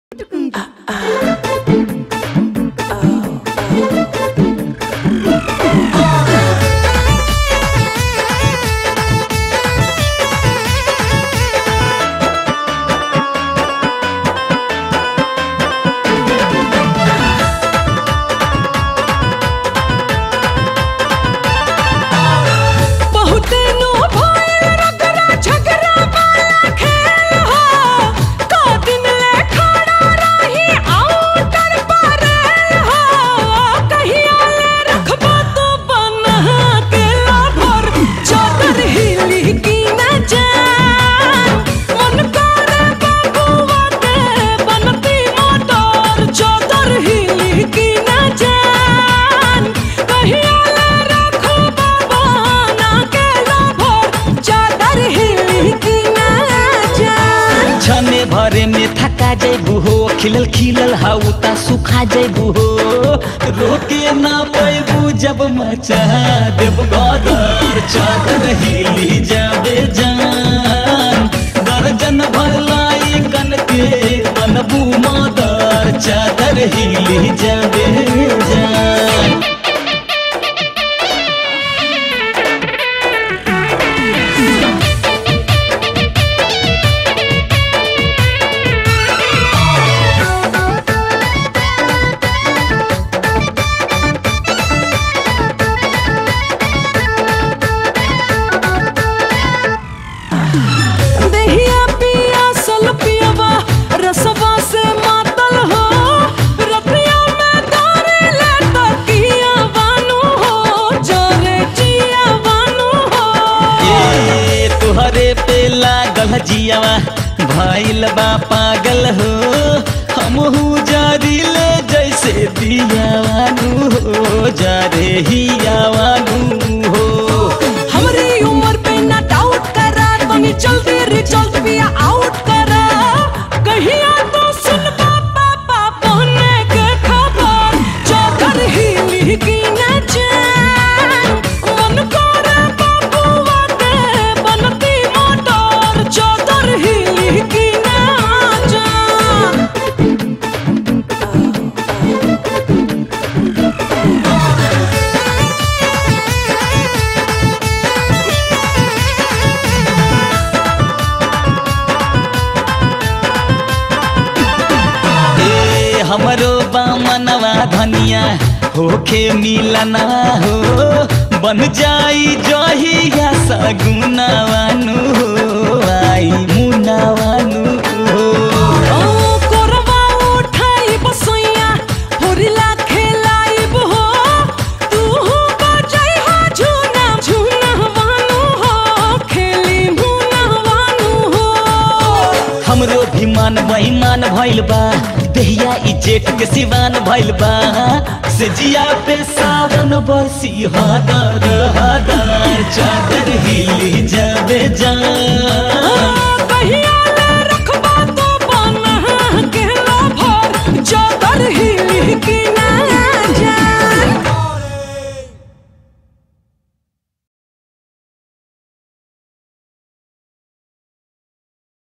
बहुते नो भइल रगड़ा झगड़ा वाला खेल हो का दिन ले खड़ा रही आउटर पर हो कहिया ले रखबो तो बना के लाभर चादर हिली की न जान मन करे बबुआ के बनती मोटर चादर हिली की न जान कहिया ले रखबो बना के लाभर चादर हिली की न जान छने भरे में थका जैबू हो खिलल खिलल हाउ ता सुखा जैबू हो रोके ना पैबू जब मचा देव गदर चादर हिली जाबे जान दर्जन भर लाई कन के बनबू मदर चादर हिली जाबे जान दहिया पिया सल पियवा रसवा से मातल हो रतिया में तारे ले तकिया बानू हो जरे जिया बानू हो ए तुहरे पे लागल जियावा भइल बा पागल हो हमहू जारिले जैसे दियावानू हो जारे हियावानू हो हमरी उम्र पे ना डाउट करा तनी जल्दी रिजल्ट भी आउट करा कहिया तो सुन पापा पापा ने के खबर चादर हिली की न जान मन करे बबुआ के बनती मोटर चादर हिली की न जान ए हमरो बामनवा धनिया होखे मिलना हो बन जाई जहिया सगुनावानू हो आई मुनावानू हो ओ कोरवा उठाई बसैया होरिला खेलाइब हो तू हो बजाई हो झूना झूना वानू हो खेली मुना वानू हो हमरो भी मान बेईमान भइल बा देहिया ई जेठ के सिवान भइल बा से जिया पे सावन बरसी हदर हदर चादर हिली जाबे जान